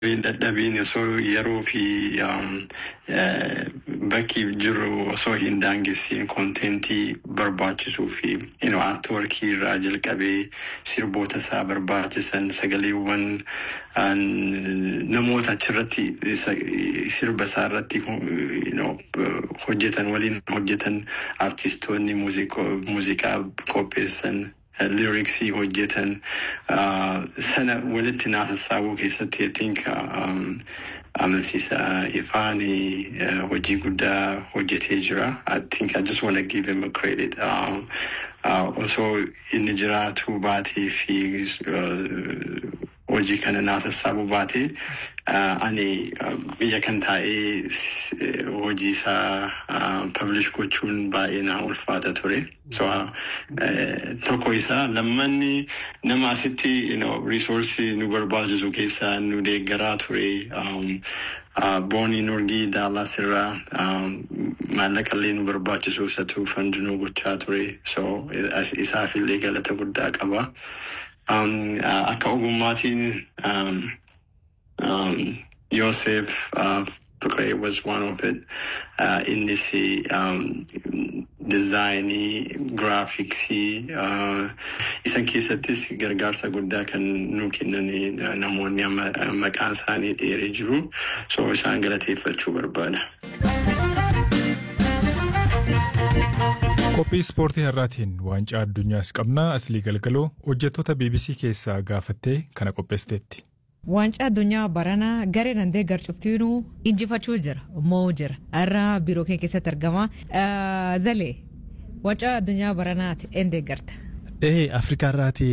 Hin dadhabiin osoo yeroo fi bakki jiru osoo hin daangessiin koontentii barbaachisuu fi aartworkii irraa jalqabee sirboota isaa barbaachisan sagaleewwan namoota achirratti sirba isaa irratti hojjetan waliin hojjetan aartistoonni muuziqaa qopheessan. liriksii hojjetan sana walitti naasassaabuu keessatti I think amansiisa ifaan hojii guddaa hojjetee jira. I think I just want to give him a credit. Osoo inni jiraatu baatee fi hojii kana naasassaabuu baatee ani biyya kan taa'ee hojii isaa publish gochuun baay'ee na ulfaata ture. So tokko isaa lammanni nama asitti reesoorsii nu barbaachisu keessaa nu deeggaraa ture. Boonii Nurgii Daalas irraa maallaqallee nu barbaachisu isatu fandinuu gochaa ture. So isaafillee galata guddaa qaba. Akka ogummaatiin Yosef Fiqree was one of it. Innis dizaayinii, giraafiksii isan keessattis gargaarsa guddaa kan nu kennan namoonni maqaan isaanii dheeree jiru. So isaan galateeffachuu barbaada. Qophii ispoortii har'aatiin waancaa addunyaas qabna aslii galgaloo hojjettoota BBC keessaa gaafattee kana qopheessiteetti. Waancaa addunyaa baranaa garee dandee garcuftiinuu injifachuu jira moo jira irra biiroo kee keessatti argama. Zalee waancaa addunyaa baranaati een deeggarta. Ee Afrikaa irraati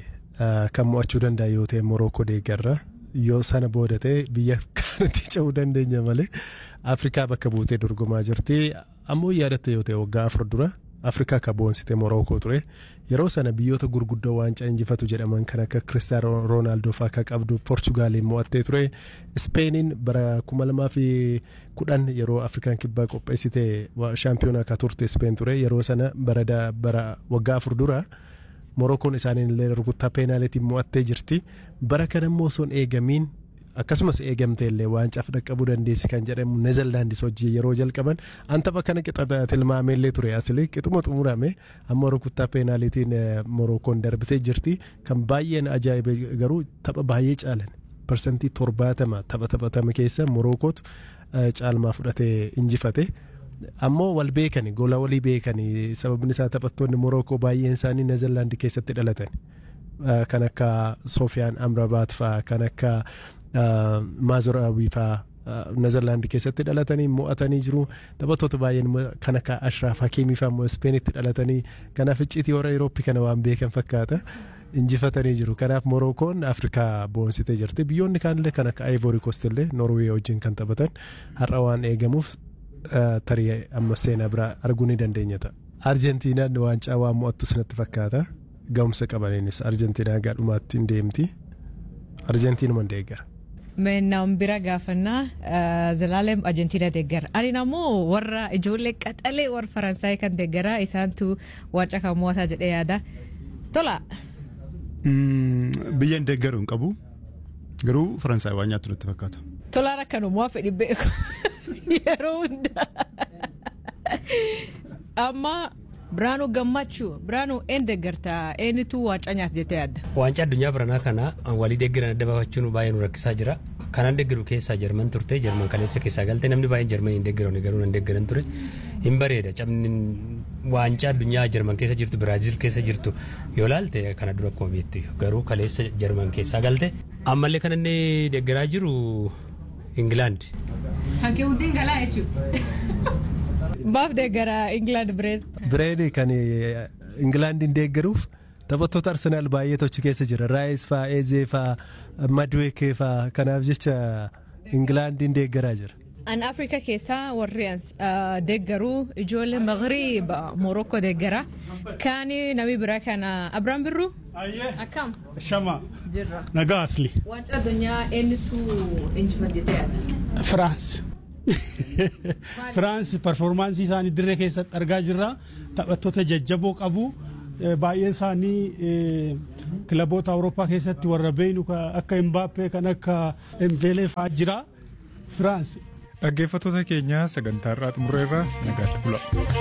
kan mo'achuu danda'a yoo ta'e Morookoo deeggarra yoo sana booda ta'e biyya kanatti ce'uu dandeenya malee Afrikaa bakka buutee dorgomaa jirti ammoo yaadatte yoo ta'e waggaa afur dura Afrikaa akka boonsite Morookoo ture yeroo sana biyyoota gurguddoo waancaa injifatu jedhaman kan akka Kiristaanoo Roonaaldoo fa'aa akka qabdu Poorchugaaliin mo'attee ture Ispeeniin bara kuma lamaa fi kudhan yeroo Afrikaan kibbaa qopheessite shaampiyoonaa akka turte Ispeen ture yeroo sana bara waggaa afur dura. Morookoon isaaniin illee rukuttaa peenaalitiin mo'attee jirti bara kana immoo osoo hin eegamiin akkasumas eegamte illee waancaa dhaqqabuu dandeessi kan jedhamu neezerlaandis hojii yeroo jalqaban an tapha kana qixa tilmaamee illee ture asili qixuma xumurame amma rukuttaa peenaalitiin morookoon darbisee jirti kan baay'een ajaa'ibe garuu tapha baay'ee caalan parsantii torbaatama tapha taphatame keessa morokootu caalmaa fudhatee injifate. ammoo wal beekani gola walii beekani sababni isaa taphattoonni morookoo baay'een isaanii neezerlaandi keessatti dhalatan kan akka soofiyaan amrabaat faa kan akka maazoraabii faa neezerlaandi keessatti dhalatanii mo'atanii jiru taphattoota baay'een kan akka ashraaf hakiimii faa immoo ispeenitti dhalatanii kanaaf icciitii warra Eurooppii kana waan beekan fakkaata. injifatanii jiru kanaaf morookoon afrikaa boonsitee jirti biyyoonni kaanillee kan akka ivory coast illee norwee wajjin kan taphatan har'a waan eegamuuf tarii amma seenaa biraa arguu ni dandeenya ta'a. Arjentiinaan waancaa waan mo'attu sanatti fakkaata. Ga'umsa qabaniinis Arjentiinaa gaadhumaatti hin deemti. Arjentiinuma deeggara. Nam bira gaafannaa Zalaalem Arjentiina deeggara. Ani ammoo warra ijoollee qaxalee warra Faransaayii kan deeggara isaantu waancaa kan mo'ataa jedhee yaada. Tola. Biyya hin deeggaru hin qabu. Garuu Faransaay waan nyaattu natti fakkaata. Tolaan akkanumaa fedhi beeku. yeroo hundaa amma biraanuu gammachuu biraanuu een deeggartaa eenyutu waancaa nyaata jettee yaadda. Waancaa addunyaa baranaa kana walii deeggaran adda baafachuun baay'ee nu rakkisaa jira. Kanaan deeggaru keessaa Jarman turte Jarman kaleessa keessaa galte namni baay'een Jarman hin deeggaran garuu nan deeggaran ture. Hin bareeda cabni waancaa addunyaa Jarman keessa jirtu Biraaziil keessa jirtu yoo laalte kana dura akkuma beektu garuu kaleessa Jarman keessaa galte. Ammallee kan inni deeggaraa jiru Ingilaand. Kan kee hundi galaa jechuudha. Baaf deeggaraa Ingilaand Bireed. Bireed kan Ingilaandiin deeggaruuf taphattoota Arsenaal baay'eetu achi keessa jira. Raayis faa, Eezee faa, Maduwekee faa kanaaf jecha Ingilaandiin deeggaraa jira. An Afrikaa keessaa warri deeggaruu ijoollee Magriib Morookoo deeggara. Kaani namni biraa kana Abiraan Birruu. Akkam. Shama. Jirra. Nagaa asli. Waancaa addunyaa eenyutu injifate jettee yaadda? Firaans. Firaans performaansii isaanii dirree keessatti argaa jirra. Taphattoota jajjaboo qabu. eh, baay'een isaanii eh, kilaboota Awurooppaa keessatti warra beeynu ka- akka Imbaappee kan akka Embeelee fa'aa jira. Firaans Dhaggeeffattoota keenya sagantaa irraa xumurreerra nagaatti bula.